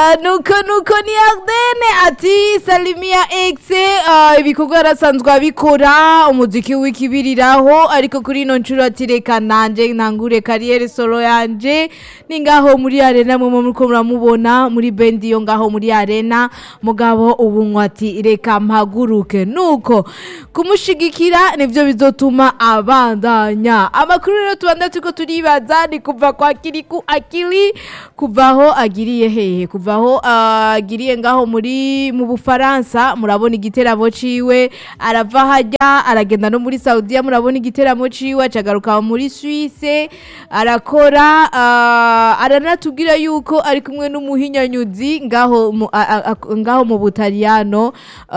Ah, nuko nuko ni Ardenne ati Salimia X ah, ibikorwa arasanzwe abikora umuziki w'ikibiriraho ariko kuri ino nshuro ati reka nanje ntangure kariyeri solo yanje ni ngaho muri arena mwe muriko muramubona muri bendi yo ngaho muri arena mugabo ubu ngo ati reka mpaguruke nuko kumushigikira nivyo bizotuma abandanya amakuru rero tubanda turiko turibaza ni kuva kwa kiriku akili kuvaho agiriye hehe kuvaho agiriye ngaho muri mu Bufaransa murabona igiteramo ciwe arava hajya aragenda no muri Saudiya murabona igiteramo ciwe acagaruka muri Suisse arakora ah, aranatubwira yuko ari kumwe n'umuhinyanyuzi ngaho mu, a- a- a- ngaho mu Butaliyano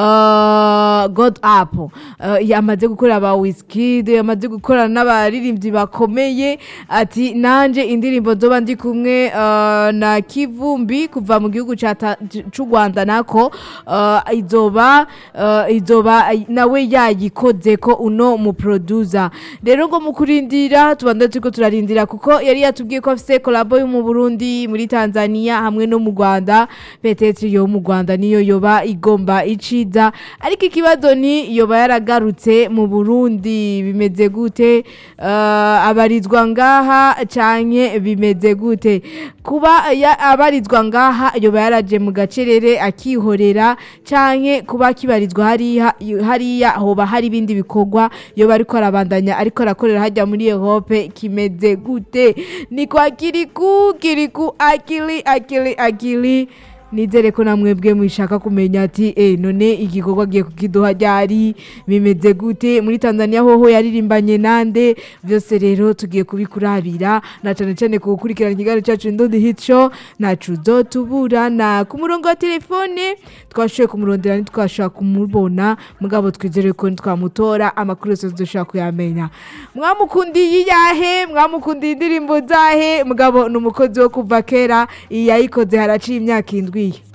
ah, God Up Ah, yamaze gukora aba Wizkid yamaze gukorana n'abaririmbyi bakomeye ati nanje indirimbo nzoba ndi kumwe ah, na Kivumbi kuva mu gihugu ca ta- c'u Rwanda nako ah, izoba ah, izoba nawe yayikoze ko uno mu producer rero ngo mu kurindira tubanda turiko turarindira kuko yari yatubwiye ko afise collabo yo mu Burundi muri Tanzania hamwe no mu Rwanda petetre yo mu Rwanda niyo yoba igomba iciza ariko ikibazo ni yoba yaragarutse mu Burundi bimeze gute Ah, abarizwa ngaha canke bimeze gute kuba ya- abarizwa ngaha yoba yaraje mu gacerere akihorera canke kuba kibarizwa hariya hariya hoba hari ibindi bikorwa yoba ariko arabandanya ariko arakorera hajya muri Europe kimeze gute ni kwa kiriku kiriku akili akili akili nizere ko namwebwe mwishaka kumenya ati eh none igikorwa giye kukiduha ryari bimeze gute muri Tanzania hoho yaririmbanye nande byose rero tugiye kubikurabira na cane cane ku gukurikirana ikiganiro cyacu Ndodi Hit Show nacu zotuburana ku murongo wa telefone twashoboye kumurondera ntitwashobora kumubona mugabo twizere ko twamutora amakuru yose dushobora kuyamenya mwamukundiye iyahe mwamukundiye indirimbo zahe mugabo ni umukozi wo kuva kera iyi yayikoze haraciye imyaka indwi